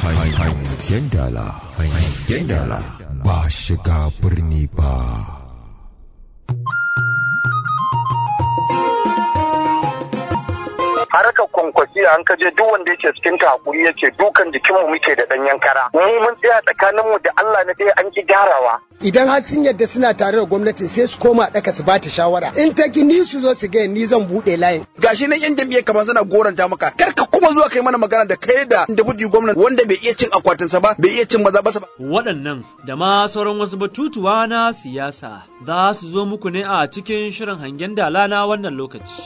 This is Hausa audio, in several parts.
Hangen dala, hangen dala ba shiga birni ba. harkar kwankwasi an kaje duk wanda yake cikin ta hakuri yake dukan jikinmu muke da ɗanyen kara mu mun tsaya tsakaninmu da Allah na dai an ki gyarawa idan har sun yadda suna tare da gwamnatin sai su koma ɗaka su bata shawara in ta ki ni su zo su ga ni zan buɗe layin gashi nan yan jam'iyyar kamar suna goranta maka kar ka kuma zuwa kai mana magana da kai da deputy gwamnati wanda bai iya cin akwatinsa ba bai iya cin maza ba waɗannan da ma sauran wasu batutuwa na siyasa za su zo muku ne a cikin shirin hangen dala na wannan lokaci.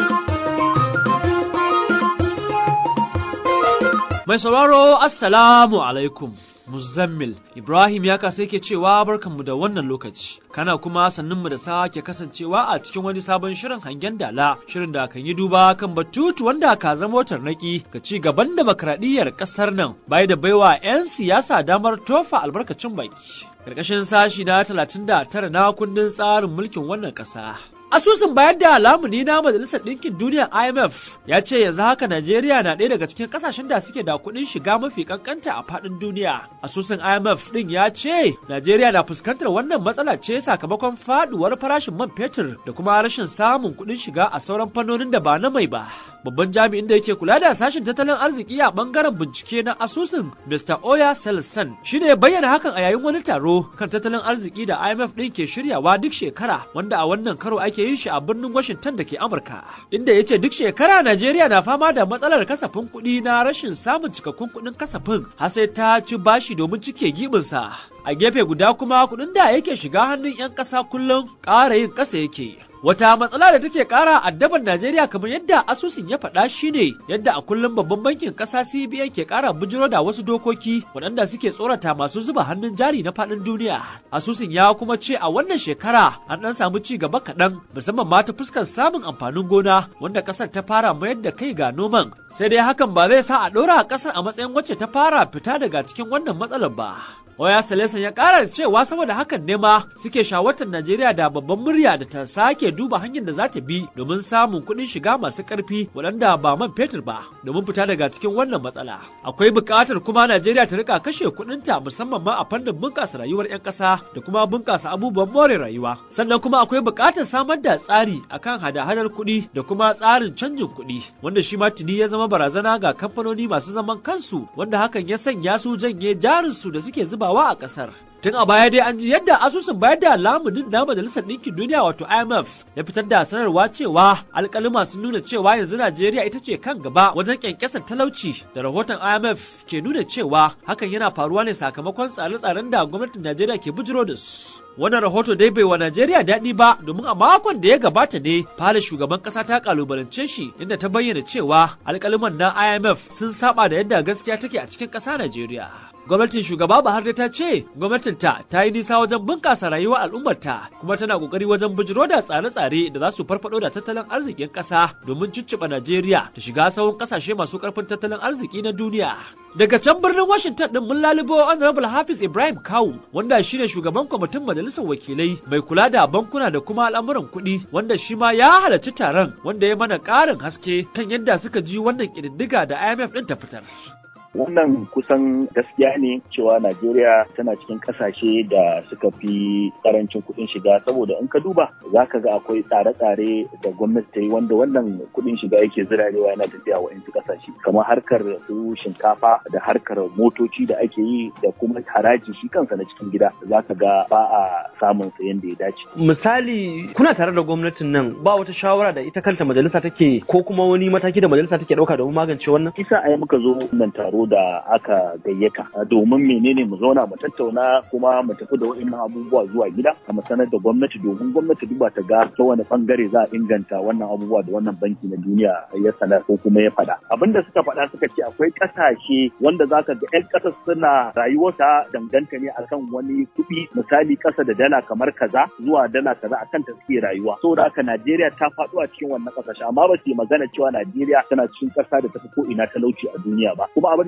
Mai sauraro Assalamu alaikum. Muzammil Ibrahim ya kasa yake cewa barkanmu da wannan lokaci kana kuma sannunmu da sake kasancewa a cikin wani sabon shirin hangen dala shirin da kan yi duba kan batutu wanda ka zama tarnaki ga ci gaban demokradiyyar kasar nan bai da baiwa 'yan siyasa damar tofa albarkacin baki karkashin sashi na 39 na kundin tsarin mulkin wannan ƙasa Asusun bayar da lamuni na Majalisar Ɗinkin Duniya IMF ya ce yanzu haka Najeriya na ɗaya daga cikin ƙasashen da suke da kuɗin shiga mafi kankanta a faɗin duniya. Asusun IMF ɗin ya ce Najeriya na fuskantar wannan matsala ce sakamakon faɗuwar farashin man fetur da kuma rashin samun kuɗin shiga a sauran fannonin da ba na mai ba. Babban jami'in da yake kula da sashen tattalin arziki a ɓangaren bincike na asusun Mr. Oya Selson shi ne bayyana hakan a yayin wani taro kan tattalin arziki da IMF ɗin ke shiryawa duk shekara wanda a wannan karo ake yin shi a birnin Washington da ke Amurka, inda ya ce duk shekara Najeriya na fama da matsalar kasafin kuɗi na rashin samun cikakkun kuɗin kasafin har sai ta ci bashi domin cike gibinsa. A gefe guda kuma kuɗin da yake shiga hannun 'yan ƙasa kullum ƙara yin ƙasa yake. Wata matsala da take ƙara addaban Najeriya kamar yadda asusun ya faɗa shine yadda a kullum babban bankin ƙasa CBN ke ƙara bujiro da wasu dokoki waɗanda suke tsorata masu zuba hannun jari na faɗin duniya. Asusun ya kuma ce a wannan shekara an ɗan samu ci gaba kaɗan musamman ma ta fuskar samun amfanin gona wanda ƙasar ta fara mayar da kai ga noman. Sai dai hakan ba zai sa a ɗora ƙasar a matsayin wacce ta fara fita daga cikin wannan matsalar ba. Oya Salesan ya ƙara da cewa saboda hakan ne ma suke shawartar Najeriya da babban murya da ta sake duba hanyar da za ta bi domin samun kuɗin shiga masu ƙarfi waɗanda ba man fetur ba domin fita daga cikin wannan matsala. Akwai buƙatar kuma Najeriya ta rika kashe kuɗinta musamman ma a fannin bunƙasa rayuwar 'yan ƙasa da kuma bunƙasa abubuwan more rayuwa. Sannan kuma akwai buƙatar samar da tsari akan hada-hadar kuɗi da kuma tsarin canjin kuɗi wanda shi ma tuni ya zama barazana ga kamfanoni masu zaman kansu wanda hakan ya sanya su janye jarinsu da suke zuba zubawa a ƙasar. Tun a baya dai an ji yadda asusun bayar da lamunin na Majalisar Ɗinkin Duniya wato IMF ya fitar da sanarwa cewa alƙalima sun nuna cewa yanzu Najeriya ita ce kan gaba wajen ƙyanƙyasar talauci da rahoton IMF ke nuna cewa hakan yana faruwa ne sakamakon tsare-tsaren da gwamnatin Najeriya ke bujiro da su. Wannan rahoto dai bai wa Najeriya daɗi ba domin a makon da ya gabata ne fara shugaban ƙasa ta kalubalance shi inda ta bayyana cewa alƙaliman na IMF sun saba da yadda gaskiya take a cikin ƙasa Najeriya. Gwamnatin shugaba Buhari ta ce gwamnatinta ta yi nisa wajen bunƙasa rayuwar al'ummarta kuma tana ƙoƙari wajen bujiro da tsare-tsare da za su farfaɗo da tattalin arzikin ƙasa domin cicciɓa Najeriya ta shiga sahun ƙasashe masu ƙarfin tattalin arziki na duniya. Daga can birnin Washington ɗin mun lalubo Honorable Hafiz Ibrahim Kawu wanda shine shugaban kwamitin majalisar wakilai mai kula da bankuna da kuma al'amuran kuɗi wanda shi ma ya halarci taron wanda ya mana ƙarin haske kan yadda suka ji wannan ƙididdiga da IMF ɗin ta fitar. wannan kusan gaskiya ne cewa Najeriya tana cikin kasashe da suka fi karancin kuɗin shiga saboda in ka duba za ka ga akwai tsare-tsare da gwamnati ta yi wanda wannan kuɗin shiga yake zirarewa yana tafiya wa insu kasashe kamar harkar su shinkafa da harkar motoci da ake yi da kuma haraji shi kansa na cikin gida za ka ga ba a samun sayen da ya dace. Misali kuna tare da gwamnatin nan ba wata shawara da ita kanta majalisa take ko kuma wani mataki da majalisa take ɗauka domin magance wannan? Isa a yi muka zo nan taro da aka gayyata domin menene mu zauna mu tattauna kuma mu tafi da wa'annan abubuwa zuwa gida a mu sanar da gwamnati domin gwamnati duba ta ga ta wani bangare za a inganta wannan abubuwa da wannan banki na duniya ya sanar ko kuma ya faɗa abin da suka faɗa suka ce akwai ƙasashe wanda zaka ga 'yan ƙasa suna rayuwarta danganta ne akan wani kuɗi misali ƙasa da dala kamar kaza zuwa dala kaza akan ta suke rayuwa saboda haka Najeriya ta faɗo a cikin wannan ƙasashe amma ba su yi magana cewa Najeriya tana cikin ƙasa da tafi ko ina talauci a duniya ba kuma abin da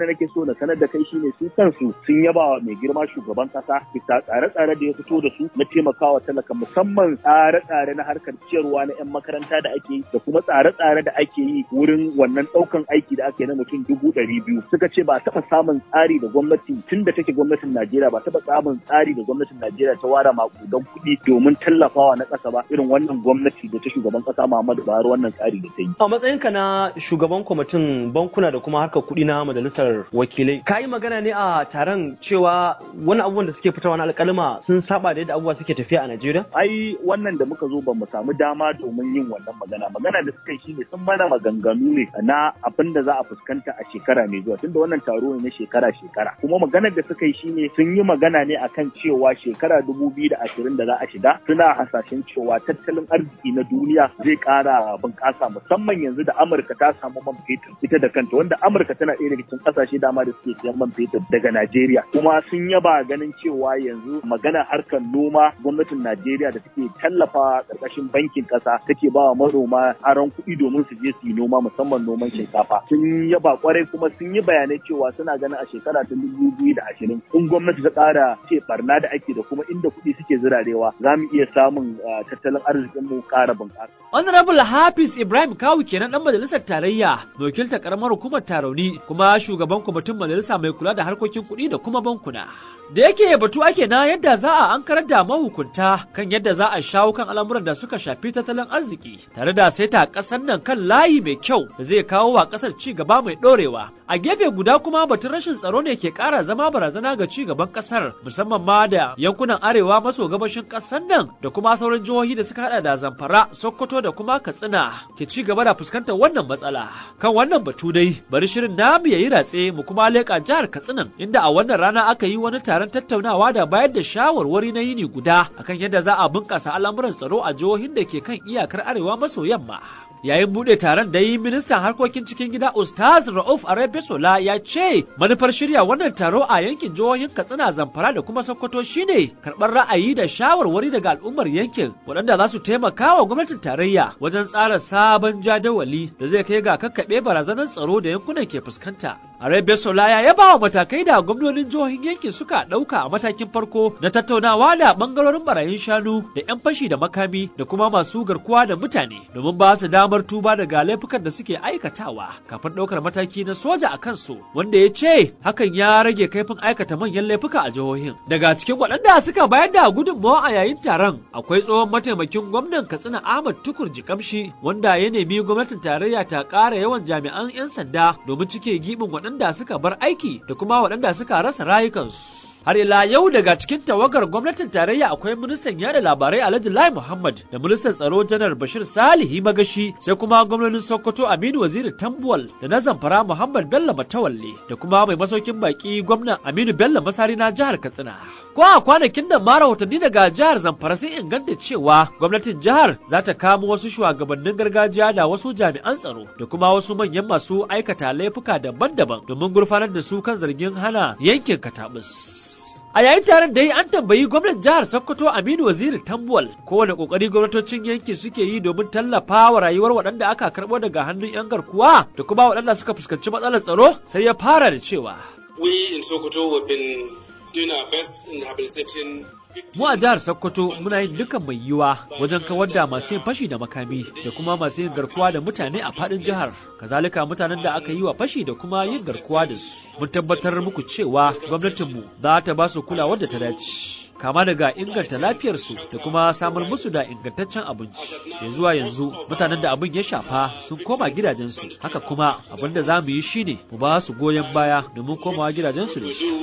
da nake so na sanar da kai shine su kansu sun yaba wa mai girma shugaban kasa bisa tsare-tsare da ya fito da su na taimakawa talaka musamman tsare-tsare na harkar ciyarwa na 'yan makaranta da ake yi da kuma tsare-tsare da ake yi wurin wannan ɗaukan aiki da ake na mutum dubu ɗari biyu suka ce ba a taɓa samun tsari da gwamnati tun da take gwamnatin Najeriya ba taɓa samun tsari da gwamnatin Najeriya ta ware makudan kuɗi domin tallafawa na ƙasa ba irin wannan gwamnati da ta shugaban ƙasa Muhammadu Buhari wannan tsari da ta yi. A matsayinka na shugaban kwamitin bankuna da kuma harkar kuɗi na majalisar wakilai, ka yi magana ne a taron cewa wani abubuwan da suke fitowa na alƙalma sun saba da yadda abubuwa suke tafiya a Najeriya? Ai wannan da muka zo ba mu samu dama domin yin wannan magana. Magana da suka yi shine sun mana maganganu ne na abin da za a fuskanta a shekara mai zuwa tunda wannan taro ne na shekara-shekara. Kuma maganar da suka yi shine sun yi magana ne akan cewa shekara dubu biyu da ashirin da za a shiga suna hasashen cewa tattalin arziki na duniya zai ƙara bunƙasa musamman yanzu da Amurka ta samu man fetur ita da kanta wanda Amurka tana ɗaya daga cikin ƙasashe dama da suke siyan man fetur daga Najeriya kuma sun yaba ganin cewa yanzu magana harkar noma gwamnatin Najeriya da take tallafa ƙarƙashin bankin ƙasa take ba wa manoma aron kuɗi domin su je su yi noma musamman noman shinkafa sun yaba kwarai kuma sun yi bayanai cewa suna ganin a shekara ta dubu biyu da ashirin in gwamnati ta ƙara ce barna da ake da kuma inda kuɗi suke zirarewa za mu iya samun tattalin arzikinmu ƙara bunƙasa. Honorable Hafiz Ibrahim Kawu kenan dan majalisar tarayya mai wakiltar karamar hukumar Tarauni kuma shugaban kwamitin majalisa mai kula da harkokin kuɗi da kuma bankuna. Da yake batu ake na yadda za a ankarar da mahukunta kan yadda za a shawo kan al'amuran da suka shafi tattalin arziki tare da saita ƙasar nan kan layi mai kyau da zai kawo wa ƙasar ci gaba mai ɗorewa. A gefe guda kuma batun rashin tsaro ne ke ƙara zama barazana ga ci gaban ƙasar musamman ma da yankunan arewa maso gabashin ƙasar nan da kuma sauran jihohi da suka hada da Zamfara, Sokoto da kuma Katsina ke ci gaba da fuskantar wannan matsala. Kan wannan batu dai bari shirin namu yayi ratse mu kuma leƙa jihar Katsina inda a wannan rana aka yi wani taron tattaunawa da bayar da shawarwari na yini guda akan yadda za a bunƙasa al'amuran tsaro a jihohin da ke kan iyakar arewa maso yamma. Yayin buɗe taron da yi ministan harkokin cikin gida Ustaz Rauf Arebesola ya ce manufar shirya wannan taro a yankin jihohin Katsina Zamfara da kuma Sokoto shine karɓar ra'ayi da shawarwari daga al'ummar yankin waɗanda za su taimaka wa gwamnatin tarayya wajen tsara sabon jadawali da zai kai ga kakkaɓe barazanar tsaro da yankunan ke fuskanta. Arebesola ya yaba wa matakai da gwamnonin jihohin yankin suka ɗauka a matakin farko na tattaunawa da ɓangarorin barayin shanu da 'yan fashi da makami da kuma masu garkuwa da mutane domin ba su damar tuba daga laifukan da suke aikatawa kafin ɗaukar mataki na soja a kansu wanda ya ce hakan ya rage kaifin aikata manyan laifuka a jihohin. Daga cikin waɗanda suka bayar da gudunmawa a yayin taron akwai tsohon mataimakin gwamnan Katsina Ahmad Tukur Jikamshi wanda ya nemi gwamnatin tarayya ta ƙara yawan jami'an 'yan sanda domin cike gibin waɗanda suka bar aiki da kuma waɗanda suka rasa rayukansu. Har ila yau daga cikin tawagar gwamnatin tarayya akwai ministan yada labarai Alhaji Lai Muhammad da ministan tsaro Janar Bashir Salihi Magashi sai kuma gwamnonin Sokoto Aminu Waziri Tambuwal da na Zamfara Muhammad Bello Matawalle da kuma mai masaukin baki gwamnan Aminu Bello Masari na jihar Katsina. Ko a kwanakin da ma rahotanni daga jihar Zamfara sun inganta cewa gwamnatin jihar za ta kamo wasu shugabannin gargajiya da wasu jami'an tsaro da kuma wasu manyan masu aikata laifuka daban-daban domin gurfanar da su kan zargin hana yankin katabus. A yayin taron da yi an tambayi gwamnan jihar Sokoto Aminu Waziri Tambuwal kowane kokari gwamnatocin yanki suke yi domin tallafa wa rayuwar waɗanda aka karɓo daga hannun 'yan garkuwa da kuma waɗanda suka fuskanci matsalar tsaro sai ya fara da cewa. We in Sokoto have been doing our best in rehabilitating Mu a jihar Sokoto muna yin dukan mai yiwuwa wajen kawar da masu yin fashi da makami da kuma masu yin garkuwa da mutane a faɗin jihar. Kazalika mutanen da aka yi wa fashi da kuma yin garkuwa da su. Mun tabbatar muku cewa gwamnatinmu za ta ba su kulawar da ta dace. kama daga inganta lafiyarsu da kuma samar musu da ingantaccen abinci ya zuwa yanzu mutanen da abin ya shafa sun koma gidajensu haka kuma abin da za mu yi shine mu ba su goyon baya domin komawa gidajensu da shi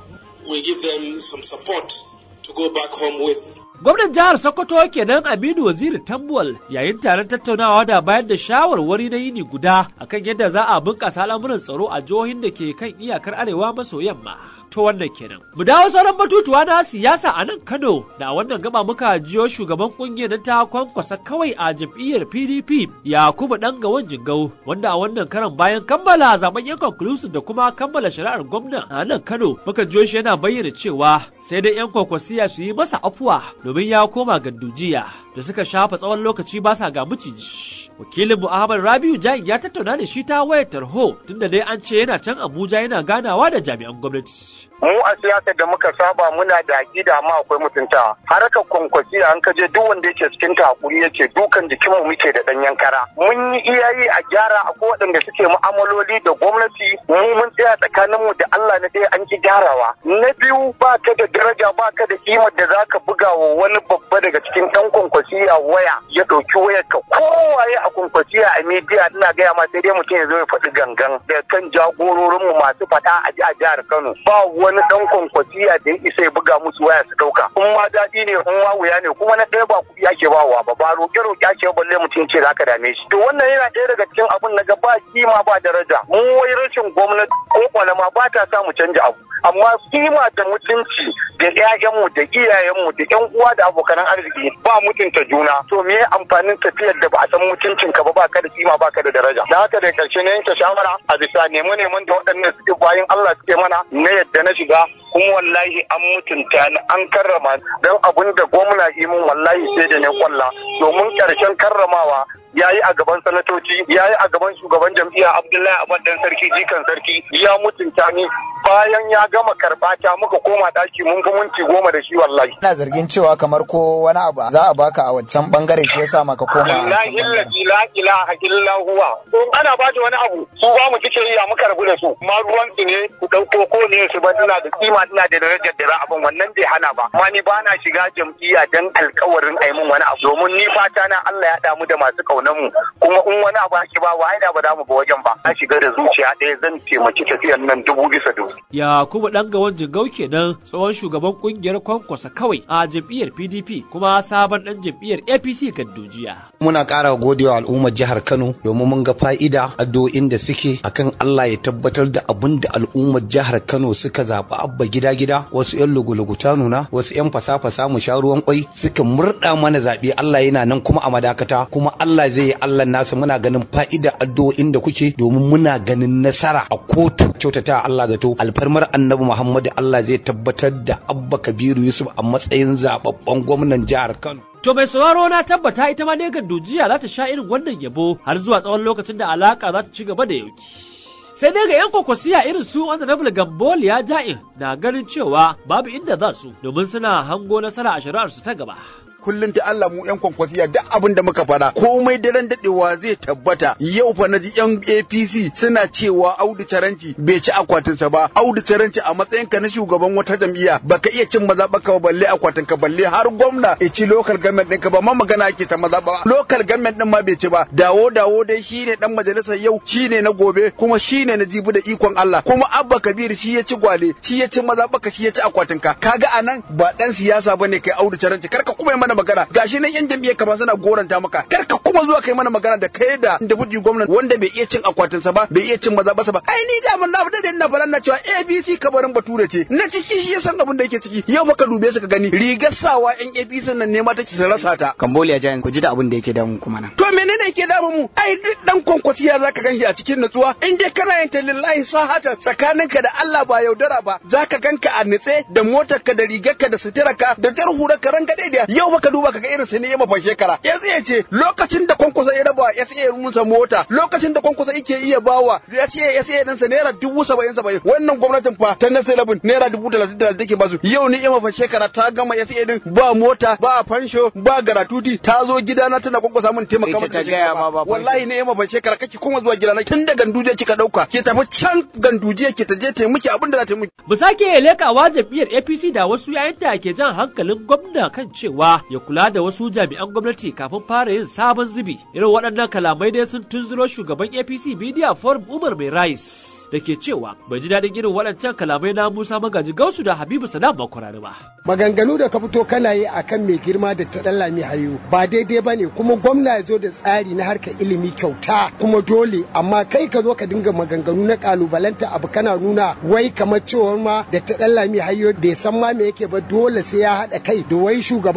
we give them some support to go back home with. Gwamnan jihar Sokoto kenan Aminu Waziri Tambuwal yayin taron tattaunawa da bayar da shawarwari na yini guda akan yadda za a bunƙasa al'amuran tsaro a jihohin da ke kan iyakar arewa maso yamma. To wannan kenan. Mu dawo sauran batutuwa na siyasa a nan Kano da a wannan gaba muka jiyo shugaban kungiyar ta kwankwasa kawai a jam'iyyar PDP Yakubu Dan Gawan Jingau wanda a wannan karan bayan kammala zaben yan conclusive da kuma kammala shari'ar gwamna a nan Kano muka jiyo shi yana bayyana cewa sai dai yan kwakwasiya su yi masa afuwa domin ya koma gandujiya da suka shafa tsawon lokaci ba sa ga miciji. Wakilin mu Ahmad Rabiu Jain ya tattauna da shi ta wayar tarho tunda dai an ce yana can Abuja yana ganawa da jami'an gwamnati. mu a siyasar da muka saba muna da aƙida amma akwai mutunta harkar kwankwasi an kaje duk wanda yake cikin ta hakuri yake dukan jikin mu muke da danyen kara mun yi iyayi a gyara akwai waɗanda suke mu'amaloli da gwamnati mu mun tsaya tsakanin mu da Allah na ɗaya an ki gyarawa na biyu ba ka da daraja ba ka da kimar da zaka buga wa wani babba daga cikin ɗan kwankwasiya waya ya ɗauki wayar ka kowaye a kwankwasiya a media ina gaya ma sai dai mutum ya zo ya faɗi gangan da kan jagororin mu masu faɗa a jihar Kano ba wani dan kwankwasiya da ya isa ya buga musu waya su dauka in ma daɗi ne in ma wuya ne kuma na ɗaya ba kuɗi ake bawa ba ba roƙe roƙe ake balle mutum ce zaka dame shi to wannan yana ɗaya daga cikin abun na ga ba kima ba daraja mu wai rashin gwamnati ko kwalama ba ta sa mu canja abu amma kima da mutunci da ƴaƴanmu da iyayenmu da ƴan uwa da abokan arziki ba mutunta juna to me amfanin tafiyar da ba a san mutuncin ka ba ba ka da kima ba ka da daraja da haka da karshe na yanke shawara a bisa nemo neman da waɗannan suke bayan Allah suke mana na yadda na shiga kuma wallahi an mutunta ni an karrama don abin da gwamna yi mun wallahi sai da ne kwalla domin karshen karramawa ya yi a gaban sanatoci ya yi a gaban shugaban jam'iyya abdullahi abad dan sarki jikan sarki ya mutunta ni bayan ya gama karɓa ta muka koma ɗaki mun fi minti goma da shi wallahi. Ina zargin cewa kamar ko wani abu za a baka a wancan bangare shi yasa maka koma a Wallahi illati la ilaha illa huwa. Ana ba da wani abu su ba mu kike yi a muka rabu da su. Ma ruwan su ne ku ɗauko ko ne su ba ina da kima ina da darajar da abin wannan bai hana ba. Ma ni ba na shiga jam'iyya dan alkawarin ai mun wani abu. Domin ni fata na Allah ya damu da masu kaunan mu kuma in wani abu ake ba wa da ba za mu ba wajen ba. Na shiga da zuciya ɗaya zan taimaki tafiyar nan dubu bisa dubu. Yakubu ɗan gawan jigau kenan tsohon shugaban kungiyar kwankwasa kawai a jam'iyyar PDP kuma sabon ɗan jam'iyyar APC Gaddojiya. Muna ƙara godewa al'ummar jihar Kano domin mun ga fa'ida addu'o'in da suke akan Allah ya tabbatar da abin da al'ummar jihar Kano suka zaɓi abba gida-gida wasu 'yan lugu-lugu ta nuna wasu 'yan fasa-fasa mu sha ruwan kwai suka murɗa mana zaɓe Allah yana nan kuma a madakata kuma Allah zai yi Allah nasu muna ganin fa'ida addu'o'in da kuke domin muna ganin nasara a kotu kyautata Allah zato alfarmar annabi Muhammadu Allah zai tabbatar da Abba Kabiru Yusuf a matsayin zababben gwamnan jihar Kano. To mai sauraro na tabbata ita ma Negan Dujiya za ta sha irin wannan yabo har zuwa tsawon lokacin da alaka za ta ci gaba da yauki. Sai dai ga 'yan kwakwasiya irin su Honorable Gambol ya ja'in na ganin cewa babu inda za su domin suna hango nasara a shari'arsu ta gaba. kullum ta Allah mu yan kwankwasiya duk abin da muka fada komai daren dadewa zai tabbata yau fa naji yan APC suna cewa Audu Taranci bai ci akwatinsa ba Audu Taranci a matsayin ka na shugaban wata jam'iyya baka iya cin maza baka balle akwatin ka balle har gwamna ya ci local government ɗinka ba ma magana ake ta maza ba local government ɗin ma bai ci ba dawo dawo dai shine dan majalisar yau shine na gobe kuma shine na jibi da ikon Allah kuma Abba Kabir shi ya ci gwale shi ya ci maza baka shi ya ci akwatin ka kaga anan ba dan siyasa bane kai Audu Taranci karka kuma mana magana gashi nan yan jam'iyyar ka ba suna goranta maka kar ka kuma zuwa kai mana magana da kai da deputy gwamnan wanda bai iya cin akwatinsa ba bai iya cin maza ba ai ni da mun na da ina falan na cewa ABC kabarin bature ce na ciki shi ya san abin da yake ciki yau maka dube su ka gani rigar sawa yan APC nan ne ma take su rasa ta Cambodia Giant ku ji da abin da yake damun kuma nan to menene yake damun mu ai duk dan kwankwasiya zaka ganshi a cikin nutsuwa in dai kana yin ta lillahi sahata tsakaninka da Allah ba yaudara ba zaka ganka a nitse da motarka da rigarka da suturarka da jar hurarka ranka daidai yau maka duba kaga irin su ne ya mafa shekara ya tsaye ce lokacin da kwankwasa ya raba ya tsaye musa mota lokacin da kwankwasa yake iya bawa ya tsaye ya tsaye ɗansa naira dubu saba'in saba'in wannan gwamnatin fa ta nasa labin naira dubu talatin talatin take basu yau ni ya mafa shekara ta gama ya tsaye din ba mota ba fansho ba garatuti ta zo gidana tana kwankwasa min taimaka mata da shekara wallahi ne ya mafa shekara kake kuma zuwa gidana tun da ganduje kika dauka ke tafi can ganduje ke ta je ta miki abin da za ta miki. Mu sake lekawa jam'iyyar APC da wasu yayanta ke jan hankalin gwamna kan cewa ya kula da wasu jami'an gwamnati kafin fara yin sabon zubi irin waɗannan kalamai dai sun tunzuro shugaban apc media forum umar mai rais da ke cewa bai ji daɗin irin waɗancan kalamai na musa magaji gausu da habibu salam makwarari ba maganganu da ka fito kana yi akan mai girma da ta ɗan lami hayo ba daidai ba ne kuma gwamna ya zo da tsari na harkar ilimi kyauta kuma dole amma kai ka zo ka dinga maganganu na kalubalanta abu kana nuna wai kamar cewa ma da ta ɗan lami hayo bai san ma me yake ba dole sai ya haɗa kai da wai shugaban alar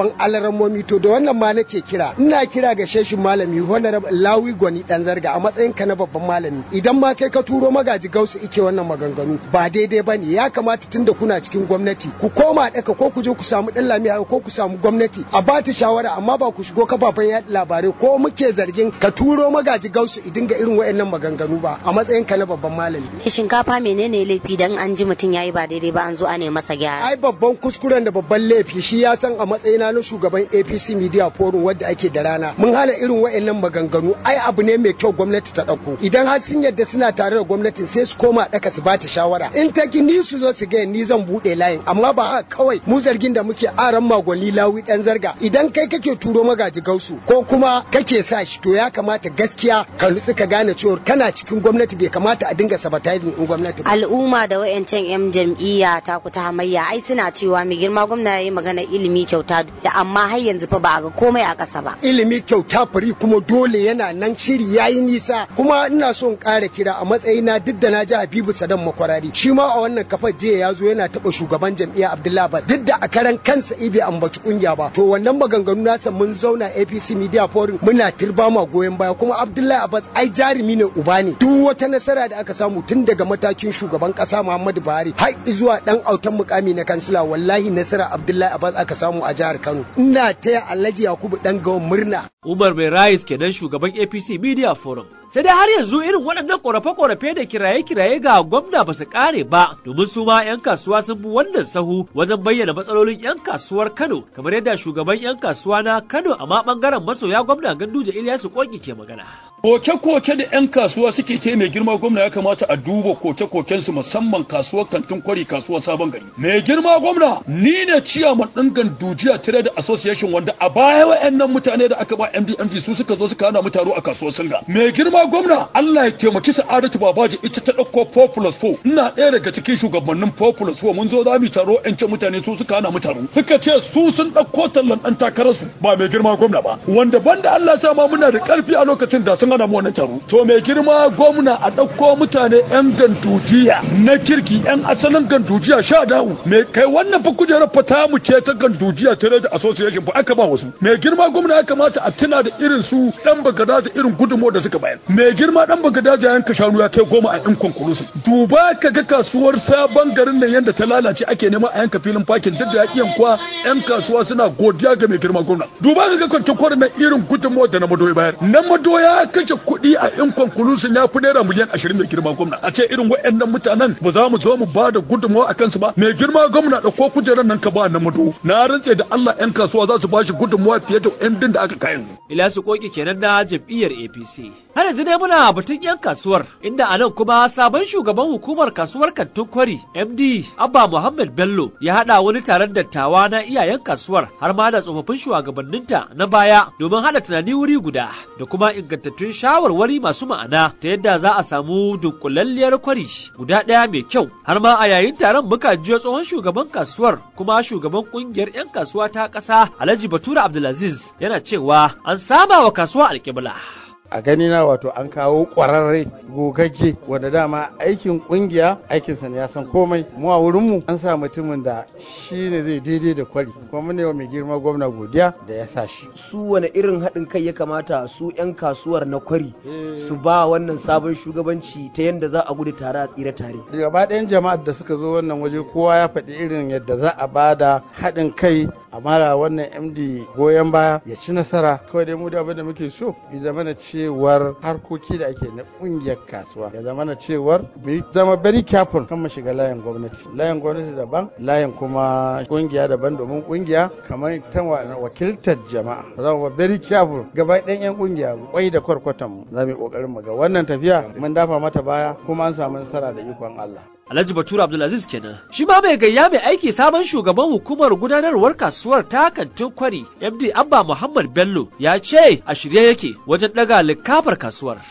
alarammomi to da wannan ma nake kira ina kira ga sheshin malami honorable lawi gwani dan zarga a matsayin ka na babban malami idan ma kai ka turo magaji gausu ike wannan maganganu ba daidai bane ya kamata tunda kuna cikin gwamnati ku koma daka ko ku je ku samu dan lamiya ko ku samu gwamnati a ba ta shawara amma ba ku shigo kafafen yaɗa labarai ko muke zargin ka turo magaji gausu idin ga irin wayannan maganganu ba a matsayin ka na babban malami shinkafa menene laifi dan an ji mutum yayi ba daidai ba an zo ana masa gyara ai babban kuskuren da babban laifi shi ya san a matsayina na shugaban APC Media Forum wadda ake da rana mun hana irin wayannan maganganu ai abu ne mai kyau gwamnati ta dauko idan har sun yadda suna tare da gwamnatin sai su koma daka su bata shawara in ta ki ni su zo su ga ni zan bude layin amma ba haka kawai mu zargin da muke aran magwali lawi dan zarga idan kai kake turo magaji gausu ko kuma kake sa shi to ya kamata gaskiya ka nutsu ka gane cewa kana cikin gwamnati bai kamata a dinga sabotaging in gwamnati ba al'umma da wayancan yan jam'iyya ta ku ta hamayya ai suna cewa mai girma gwamna yayi magana ilimi kyauta da amma har yanzu fa ba a ga komai a ƙasa ba ilimi kyauta fari kuma dole yana nan shiri yayi nisa kuma ina so in ƙara kira a matsayina duk da na ji Habibu Sadan makwarari shi ma a wannan kafar jiya ya zo yana taɓa shugaban jam'iyya Abdullahi ba duk da a karan kansa ibe ambaci kungiya ba to wannan maganganu nasa mun zauna APC Media Forum muna tirba ma goyon baya kuma Abdullahi Abbas ai jarumi ne uba ne duk wata nasara da aka samu tun daga matakin shugaban kasa Muhammadu Buhari har zuwa dan autan mukami na kansila wallahi nasara Abdullahi Abbas aka samu a jihar Kano ina taya Alhaji Yakubu dan gawan murna Umar Mai Rais kenan shugaban APC Media Forum sai dai har yanzu irin waɗannan ƙorafe-ƙorafe da kiraye-kiraye ga gwamna ba su ƙare ba domin su ma 'yan kasuwa sun bi wannan sahu wajen bayyana matsalolin 'yan kasuwar Kano kamar yadda shugaban 'yan kasuwa na Kano amma ɓangaren masoya gwamna Ganduje Ilyasu Koki ke magana. Koke-koke da 'yan kasuwa suke ce mai girma gwamna ya kamata a duba koke-kokensu musamman kasuwar kantin kwari kasuwar sabon gari. Mai girma gwamna ni ne ciyaman ɗin Gandujiya Trade Association wanda a baya wa'annan mutane da aka ba MDMG su suka zo suka hana mu taro a kasuwar Singa. Mai girma gwamna Allah ya taimaki Sa'adatu Babaji ita ta ɗauko Populous 4 ina ɗaya daga cikin shugabannin Populous 4 mun zo za mu taro ƴan ce mutane su suka hana mu taro suka ce su sun ɗauko tallan ɗan takararsu ba mai girma gwamna ba wanda banda Allah sa ma muna da ƙarfi a lokacin da sun hana mu wannan taro to mai girma gwamna a ɗauko mutane ƴan gandujiya na kirki ƴan asalin gandujiya sha da'u mai kai wannan fa kujerar fa ta mu ce ta gandujiya Trade Association fa aka ba wasu mai girma gwamna ya kamata a tuna da irin su ɗan bagadaza irin gudunmawar da suka bayar mai girma dan bagadaza yanka shanu ya kai goma a yan konkulusu duba ka ga kasuwar sabon garin nan yadda ta lalace ake nema a yanka filin fakin duk da ya yankwa yan kasuwa suna godiya ga mai girma gwamna duba ka ga kwancin kwarin nan irin gudunmawar da na madoya bayar na madoya kashe kuɗi a yan konkulusu ya fi naira miliyan ashirin mai girma gwamna a ce irin waɗannan mutanen ba za mu zo mu ba da gudunmawa a kansu ba mai girma gwamna da ko kujerar nan ka ba na mado na rantse da Allah yan kasuwa za su ba shi gudunmawa fiye da yan din da aka kayan Ilyasu Koki kenan na jam'iyyar APC. Har yanzu dai muna batun 'yan kasuwar inda a nan kuma sabon shugaban hukumar kasuwar kantin kwari MD Abba Muhammad Bello ya haɗa wani taron dattawa na iyayen kasuwar har ma da tsofaffin shugabanninta na baya domin haɗa tunani wuri guda da kuma ingantattun shawarwari masu ma'ana ta yadda za a samu dunkulalliyar kwari guda ɗaya mai kyau har ma a yayin taron muka jiyo tsohon shugaban kasuwar kuma shugaban ƙungiyar 'yan kasuwa ta ƙasa Alhaji Batura Abdulaziz yana cewa an saba wa kasuwa alƙibla. a gani na wato an kawo ƙwararre gogagge wanda dama aikin ƙungiya aikinsa ne ya san komai mu a wurinmu an sa mutumin da shi ne zai daidai da kwari kuma mun ne wa mai girma gwamna godiya da ya sa shi su wani irin haɗin kai ya kamata su 'yan kasuwar na kwari su ba wannan sabon shugabanci ta yadda za a gudu tare a tsira tare gaba ɗayan jama'ar da suka zo wannan waje kowa ya faɗi irin yadda za a ba da haɗin kai a mara wannan md goyon baya ya ci nasara kawai dai mu da abin da muke so ya zama na cewar harkoki da ake na ƙungiyar kasuwa ya zama na cewar mu zama very careful kan mu shiga layin gwamnati layin gwamnati daban layin kuma ƙungiya daban domin ƙungiya kamar ta wakiltar jama'a za mu very careful gaba ɗayan yan ƙungiya kwai da kwarkwatan mu za mu yi ƙoƙarin mu ga wannan tafiya mun dafa mata baya kuma an samu nasara da ikon Allah Alhaji Bature Abdulaziz kenan. Shi ma mai gayya mai aiki sabon shugaban hukumar gudanarwar kasuwar ta kantin kwari MD Abba Muhammad Bello ya ce a shirye yake wajen daga likafar kasuwar.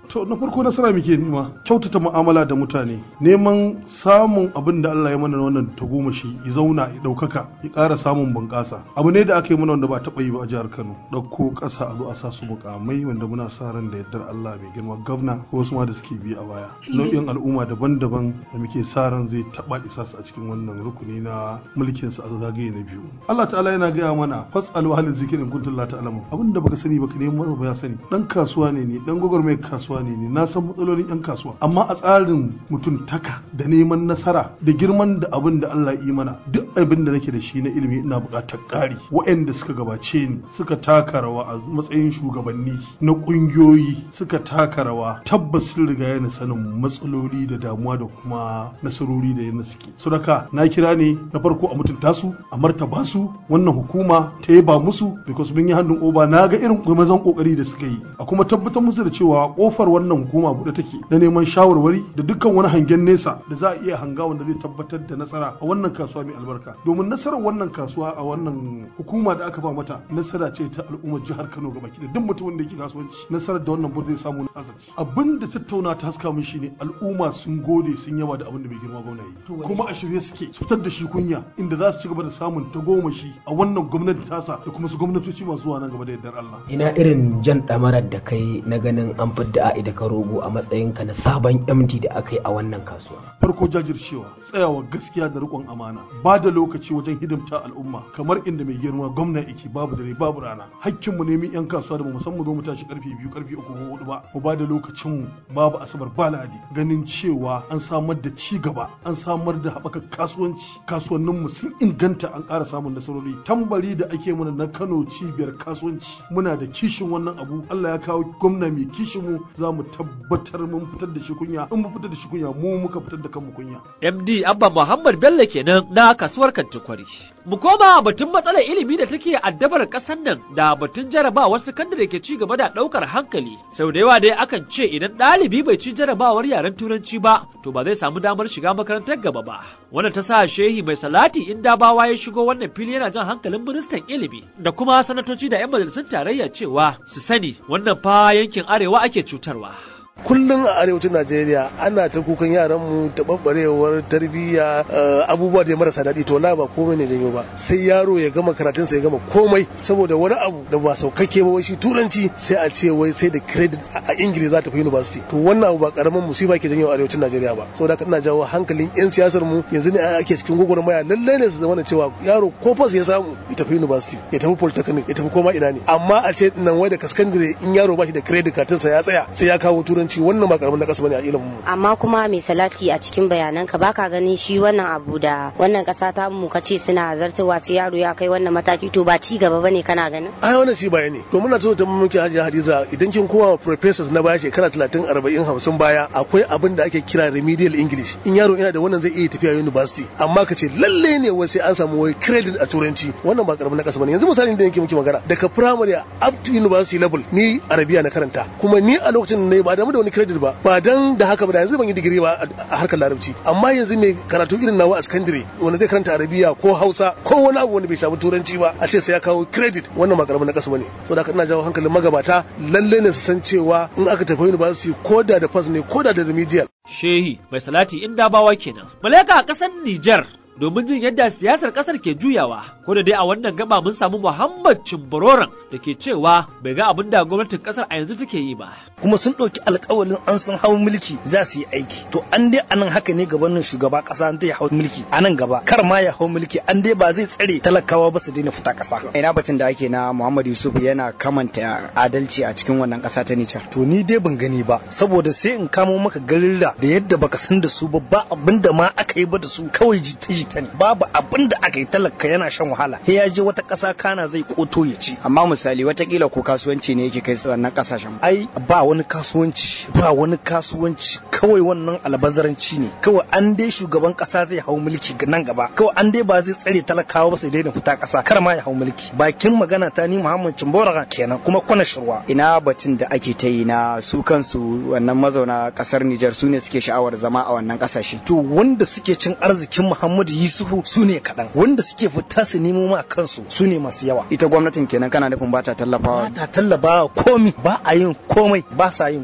to na farko nasara muke nema kyautata mu'amala da mutane neman samun abin da Allah ya mana wannan tagomashi ya zauna ya ɗaukaka ya ƙara samun bunƙasa abu ne da aka yi mana wanda ba taɓa yi ba a jihar Kano ɗauko ƙasa a zo a sa su mukamai wanda muna sa ran da yardar Allah mai girma gwamna ko wasu ma da suke bi a baya nau'in al'umma daban-daban da muke sa ran zai taɓa isa su a cikin wannan rukuni na mulkin su a zagaye na biyu Allah ta'ala yana gaya mana fasalu halin zikirin kuntum la ta'lamu abin da baka sani baka nemi ba ya sani dan kasuwa ne ni dan gwagwarmayar kasuwa ne ni na san matsalolin yan kasuwa amma a tsarin mutuntaka da neman nasara da girman da abin da Allah yi mana duk abin da nake da shi na ilimi ina buƙatar ƙari waɗanda suka gabace ni suka taka rawa a matsayin shugabanni na ƙungiyoyi suka taka rawa tabbas sun riga yana sanin matsaloli da damuwa da kuma nasarori da yana suke sadaka na kira ne na farko a mutunta su a martaba su wannan hukuma ta yaba musu because mun yi hannun oba na ga irin mazan kokari da suka yi a kuma tabbatar musu da cewa kofar wannan hukuma buɗe take na neman shawarwari da dukkan wani hangen nesa da za a iya hanga wanda zai tabbatar da nasara a wannan kasuwa mai albarka domin nasarar wannan kasuwa a wannan hukuma da aka ba mata nasara ce ta al'ummar jihar Kano gaba ki da duk mutumin da yake kasuwanci nasarar da wannan board zai samu na azaci abin da tattauna ta haska mun shine al'umma sun gode sun yaba da abin da bai girma gwamna yi kuma a shirye suke su fitar da shi kunya inda za su ci gaba da samun tagomashi a wannan gwamnati tasa da kuma su gwamnatoci masu zuwa nan gaba da yardar Allah ina irin jan ɗamarar da kai na ganin an fidda a'i da ka rogo a matsayinka na sabon MD da aka yi a wannan kasuwa. Farko jajircewa, tsayawa gaskiya da riƙon amana, ba da lokaci wajen hidimta al'umma kamar inda mai girma gwamna yake babu dare babu rana. Hakkinmu ne mu 'yan kasuwa da mu san mu zo mu tashi karfe biyu karfe uku ko hudu ba, mu ba da lokacinmu babu asabar ba ladi ganin cewa an samar da ci gaba, an samar da haɓaka kasuwanci, kasuwanninmu sun inganta an ƙara samun nasarori. Tambari da ake mana na Kano cibiyar kasuwanci, muna da kishin wannan abu, Allah ya kawo gwamna mai kishin mu za mu tabbatar mun fitar da shi kunya in mu fitar da shi kunya mu muka fitar da kanmu kunya MD Abba Muhammad Bello kenan na kasuwar Kantikwari mu koma batun matsalar ilimi da take addabar kasar nan da batun jarabawar sakandare ke ci gaba da daukar hankali sau da yawa dai akan ce idan ɗalibi bai ci jarabawar yaren turanci ba to ba zai samu damar shiga makarantar gaba ba wannan ta sa shehi mai salati in dabawa ya shigo wannan fili yana jan hankalin ministan ilimi da kuma sanatoci da 'yan majalisun tarayya cewa su sani wannan fa yankin arewa ake cutarwa. kullum a arewacin najeriya ana ta kukan yaran mu taɓarɓarewar tarbiyya abubuwa da marasa daɗi to la ba komai ne janyo ba sai yaro ya gama karatun sa ya gama komai saboda wani abu da ba saukakke ba wai shi turanci sai a ce wai sai da credit a ingila za ta fi university to wannan abu ba karamin musiba ke janyo a arewacin najeriya ba saboda ina jawo hankalin yan siyasar mu yanzu ne ake cikin gwagwarmaya lallai ne su zama cewa yaro ko fas ya samu ya tafi university ya tafi polytechnic ya tafi koma ina ne amma a ce nan wai da kaskandire in yaro ba shi da credit katin sa ya tsaya sai ya kawo turanci wannan ba karamin na kasa bane a ilimin mu amma kuma mai salati a cikin bayanan ka baka ganin shi wannan abu da wannan kasa ta mu kace suna zartawa sai yaro ya kai wannan mataki to ba ci gaba bane kana ganin ai wannan shi baya ne to muna so ta muke hajiya hadiza idan kin kowa professors na baya shekara 30 40 50 baya akwai abin da ake kira remedial english in yaro yana da wannan zai iya tafiya university amma ka ce lalle ne wai sai an samu wai credit a turanci wannan ba karamin na kasa bane yanzu misali da yake muke magana daga primary up to university level ni arabiya na karanta kuma ni a lokacin ne ba da da wani credit ba ba dan da haka ba da yanzu ban yi digiri ba a harkar larabci amma yanzu mai karatu irin nawa a secondary wanda zai karanta arabiya ko hausa ko wani abu wanda bai shafi turanci ba a ce sai ya kawo credit wannan ba karamin na kasa bane saboda haka ina jawo hankalin magabata lalle ne su san cewa in aka tafi university ko da da pass ne ko da da remedial shehi mai salati in dabawa kenan malaka a kasar Nijar domin jin yadda siyasar kasar ke juyawa ko da dai a wannan gaba mun samu Muhammad Cimbororan da ke cewa bai ga abin da gwamnatin kasar a yanzu take yi ba kuma sun ɗauki alkawalin an san hawan mulki za su yi aiki to an dai anan haka ne gabanin shugaba ƙasa an ya hau mulki a nan gaba kar ma ya hau mulki an dai ba zai tsare talakawa ba su daina fita ƙasa ina batun da ake na Muhammad Yusuf yana kamanta adalci a cikin wannan ƙasa ta Nijar to ni dai ban gani ba saboda sai in kamo maka garilla da yadda baka san da su ba ba abin da ma aka yi ba da su kawai jita-jita ne babu abin da aka yi talaka yana shan wahala sai ya je wata ƙasa kana zai koto ya ci amma misali watakila ko kasuwanci ne yake kai su wannan ƙasashen ai ba wani kasuwanci ba wani kasuwanci kawai wannan albazaranci ne kawai an dai shugaban ƙasa zai hau mulki nan gaba kawai an dai ba zai tsare talakawa ba sai daina fita ƙasa kar ma ya hau mulki bakin magana ta ni Muhammad Cimbora kenan kuma kwana shirwa ina batun da ake ta yi na su kansu wannan mazauna ƙasar Nijar su ne suke sha'awar zama a wannan ƙasashe to wanda suke cin arzikin Muhammadu Yusufu su ne kaɗan wanda suke fita su nemo ma kansu su ne masu yawa ita gwamnatin kenan kana nufin ba ta tallafawa ba ta tallafawa komi ba a yin komai ba sa yin komai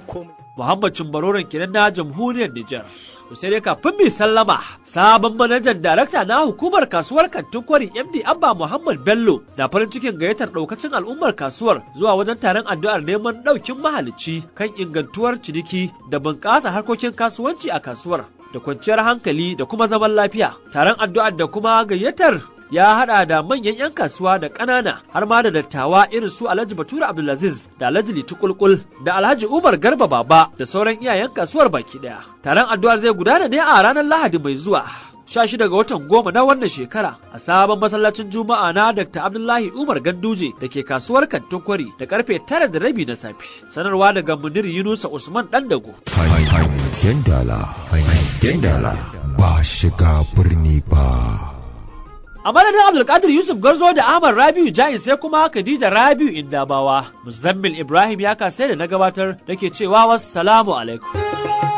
Muhammad Cimbaroren kenan na jamhuriyar Nijar. To sai dai kafin mai sallama sabon manajan darakta na hukumar kasuwar kantin kwari MD Abba Muhammad Bello na farin cikin gayyatar daukacin al'ummar kasuwar zuwa wajen taron addu'ar neman daukin mahalicci kan ingantuwar ciniki da bunƙasa harkokin kasuwanci a kasuwar da kwanciyar hankali da kuma zaman lafiya. Taron addu'ar da kuma gayyatar ya hada da manyan 'yan kasuwa da ƙanana har ma da dattawa irin su Alhaji Bature Abdulaziz da Alhaji Litu Kulkul da Alhaji Umar Garba Baba da sauran iyayen kasuwar baki daya. Taron addu'ar zai gudana ne a ranar Lahadi mai zuwa. 16 ga watan goma na wannan shekara a sabon masallacin juma'a na Dr. Abdullahi Umar Ganduje da ke kasuwar Kantin Kwari da karfe tara da rabi na safe. Sanarwa daga Munir Yunusa Usman Dandago. Hangen dala, hangen dala, ba shiga birni ba. A madadin Abdulkadir Yusuf Garzo da Ahmad Rabiu Jain sai kuma Khadija Rabiu Indabawa, Muzammil Ibrahim ya kasai da na gabatar da ke cewa wassalamu alaikum.